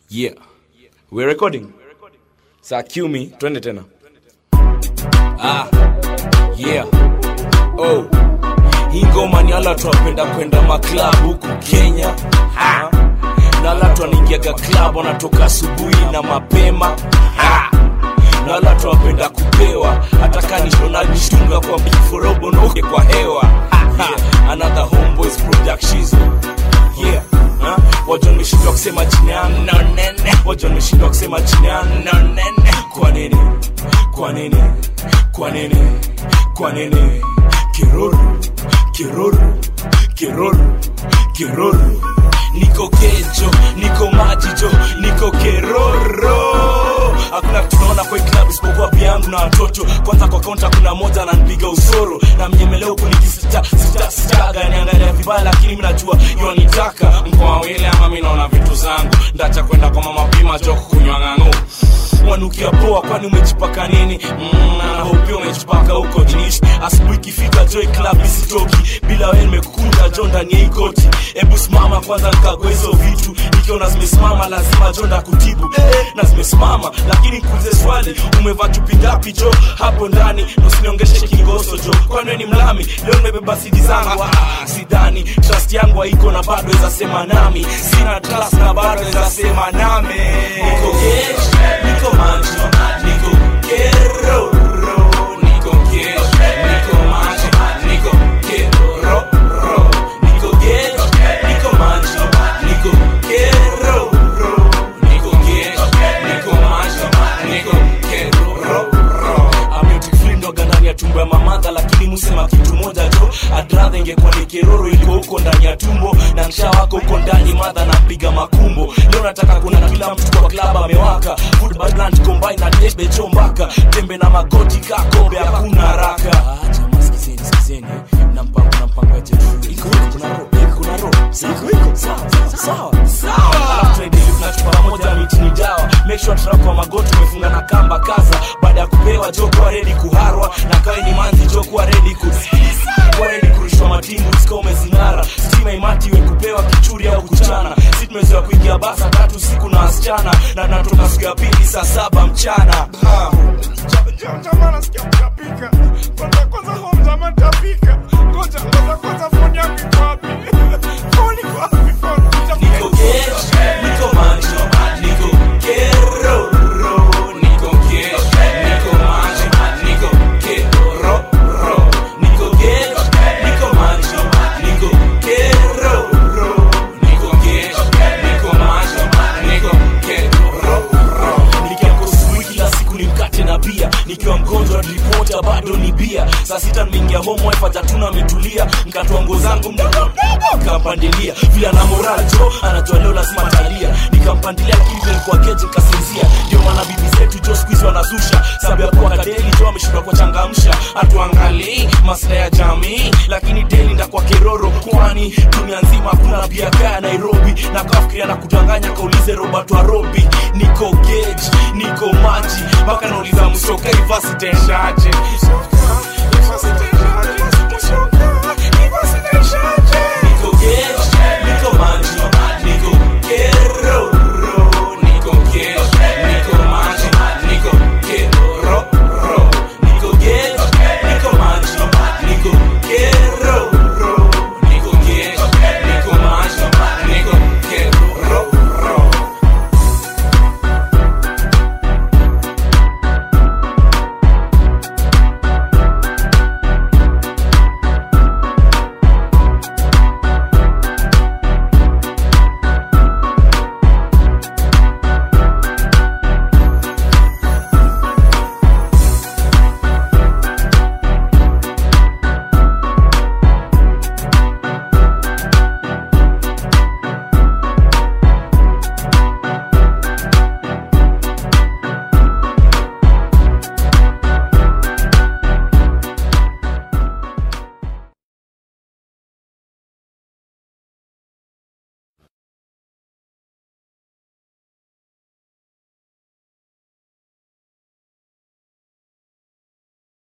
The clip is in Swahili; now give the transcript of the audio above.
Yeah. We're recording. Saa cue me, twende tena. Ah. Yeah. Oh. Hii ngoma ni ala twapenda kwenda maklab huku Kenya. Ha. Na ala twanaingiaga club wanatoka asubuhi na mapema. Ha. Na ala twapenda kupewa hata kanishonajishtunga kwa mkiforobo noke kwa hewa. Ha. Ha. Another homeboys productions. Yeah. Ha? Wajon nimeshindwa kusema jina yangu no nene. Wajon nimeshindwa kusema jina yangu no nene. Kwa nini? Kwa nini? Kwa nini? Kwa nini? Kiroro, kiroro, kiroro, kiroro. Niko kejo, niko majijo, niko keroro. Hakuna kitu naona kwa hii club isipokuwa pia yangu na watoto. Kwanza kwa kaunta kuna moja ananipiga usoro na mnyemeleo kunikisita sita sitaga niangalia vibaya, lakini mimi najua yonitaka mkoa wile ama mimi naona vitu zangu ndacha kwenda kwa mama pima joko kunywa ng'ang'o wanukia poa kwani umejipaka nini mm, na hope umejipaka huko jinishi asubuhi ikifika joy club isitoki bila wewe nimekukunja jo ndani ya hii koti hebu simama kwanza nikague hizo vitu nikiona zimesimama lazima jo ndakutibu eh, na zimesimama lakini nikuulize swali umevaa chupi ngapi jo hapo ndani usiniongeshe kingoso jo kwani wewe ni mlami leo nimebeba sidi zangu ah, sidhani trust yangu haiko na bado weza sema nami sina trust na bado weza sema nami niko gesh niko maji niko kero niko gesh niko maji niko kero niko gesh niko maji niko kero niko gesh niko maji niko kero ametikflindoga ndani ya tumbo ya mamadha lakini musema kitu moja jo adradha ingekuwa ni keroro iliko huko ndani ya tumbo na nsha wako huko ndani madha napiga makumbo leo nataka kuna kila mtu kwa klab amewaka football combine na debe chombaka tembe na magoti kakombe hakuna haraka Jamaa, sikizeni, sikizeni. Na mpango, na mpango ya Jeff. Iko, iko, kuna roho, iko, kuna roho. Iko, iko. Sawa, sawa, sawa. Alafu tuende hivi, tunachupa pamoja miti ni dawa make sure trap kwa magoti umefunga na kamba kaza baada ya kupewa jo kuwa ready kuharwa na kawe ni manzi jo kuwa ready ku kuwa ready kurushwa matingu sika umezing'ara stima imati we kupewa kichuri au kuchana si tumezoea kuingia basa tatu siku na wasichana na natoka siku ya pili saa saba mchana ha. Jamaa nasikia mtapika. Kwanza kwanza home jamaa nitapika. Ngoja ngoja kwanza phone yangu iko wapi? Phone iko wapi phone? Nitapika. Niko gesh, niko maji, niko kero, niko gesh, niko maji, niko kero, niko gesh, niko maji, niko kero, niko gesh, niko maji, niko kero. Nikiamka asubuhi kila siku ni mkate na bia nikiwa mgonjwa ripota bado ni bia saa sita nimeingia home wife hajatuna ametulia nkatoa nguo zangu mdogo mdogo nikampandilia vile ana moral jo anajua leo lazima talia nikampandilia lakini vile nilikuwa keje nikasinzia ndio maana bibi zetu jo siku hizi wanazusha sababu ya kuwa kadeli jo ameshindwa kuwachangamsha hatuangalii maslahi ya jamii lakini deli ndakwa keroro kwani dunia nzima hakuna bia kaya nairobi na kafikiria na kudanganya kaulize robert warobi niko geji niko maji mpaka nauliza msoka ivasiteshaje Sasa